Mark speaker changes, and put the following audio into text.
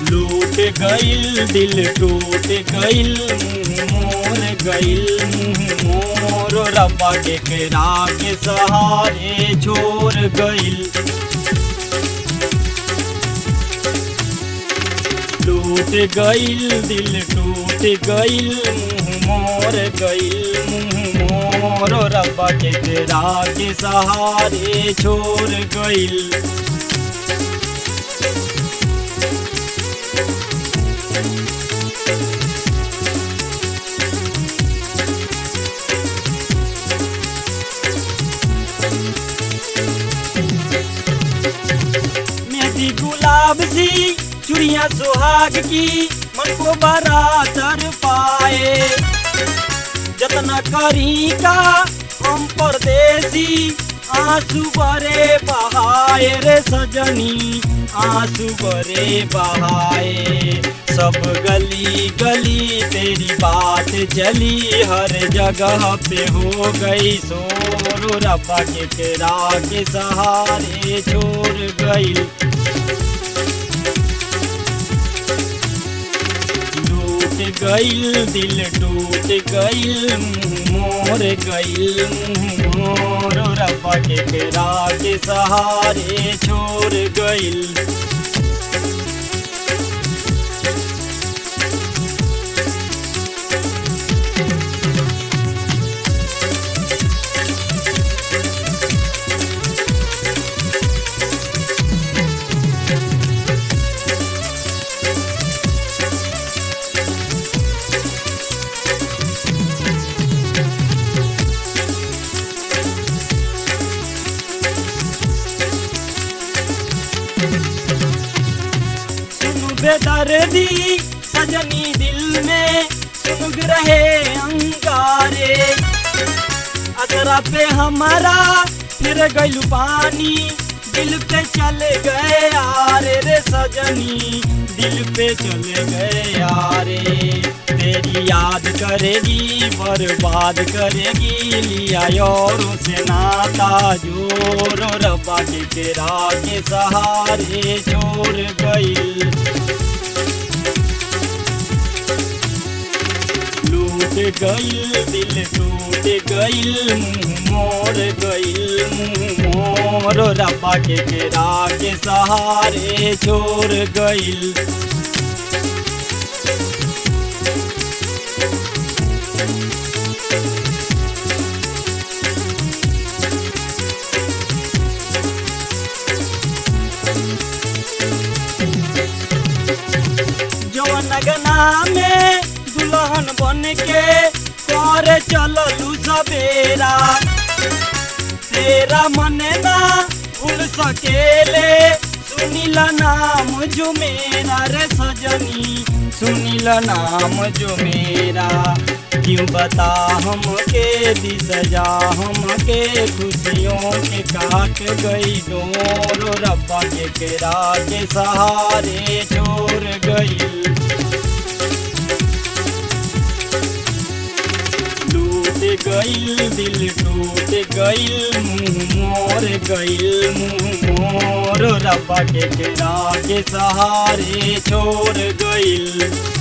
Speaker 1: लूट गइल दिल टूट गइल मुंह मोर गइल मुंह मोर रब्बा के केरा के सहारे छोड़ गइल टूट गइल दिल टूट गइल मुंह मोर गइल मुंह मोर रब्बा के तेरा के सहारे छोड़ गइल मेहंदी गुलाब सी चुड़िया सुहाग की मन को बरातर पाए जतना करी का हम परदेसी आंसू बरे बहाए रे सजनी आंसू बरे बहाए सब गली गली तेरी बात चली हर जगह पे हो गई शोर रब्बा के तेरा के सहारे छोड़ गई टूट गइल दिल टूट गइल मुंह मोर गइल मुंह मोर रब्बा के तेरा के सहारे छोड़ गइल सुन बेदर्दी सजनी दिल में सुन रहे अंगारे असरा पे हमारा फिर गइल पानी दिल पे चले गए यारे रे सजनी दिल पे चले गए यारे तेरी याद करेगी बर्बाद करेगी लिया और से नाता जोर रब्बा के तेरा के सहारे छोड़ गई लूट गइल दिल टूट गइल मुंह मोर गइल मुंह मोर रब्बा के केरा के सहारे छोड़ गइल जवन गना में दुल्हन बन के कर चललू सवेरा तेरा मन ना भूल सकेले सुनीला नाम जो मेरा रे सजनी सुनीला नाम जो मेरा क्यों बता हमके दी सजा हमके खुशियों के काट गई डोर रब्बा के केरा के सहारे छोड़ गई टूट गइल दिल टूट गइल मुंह मोर गइल मुंह मोर रब्बा के केरा के सहारे छोड़ गइल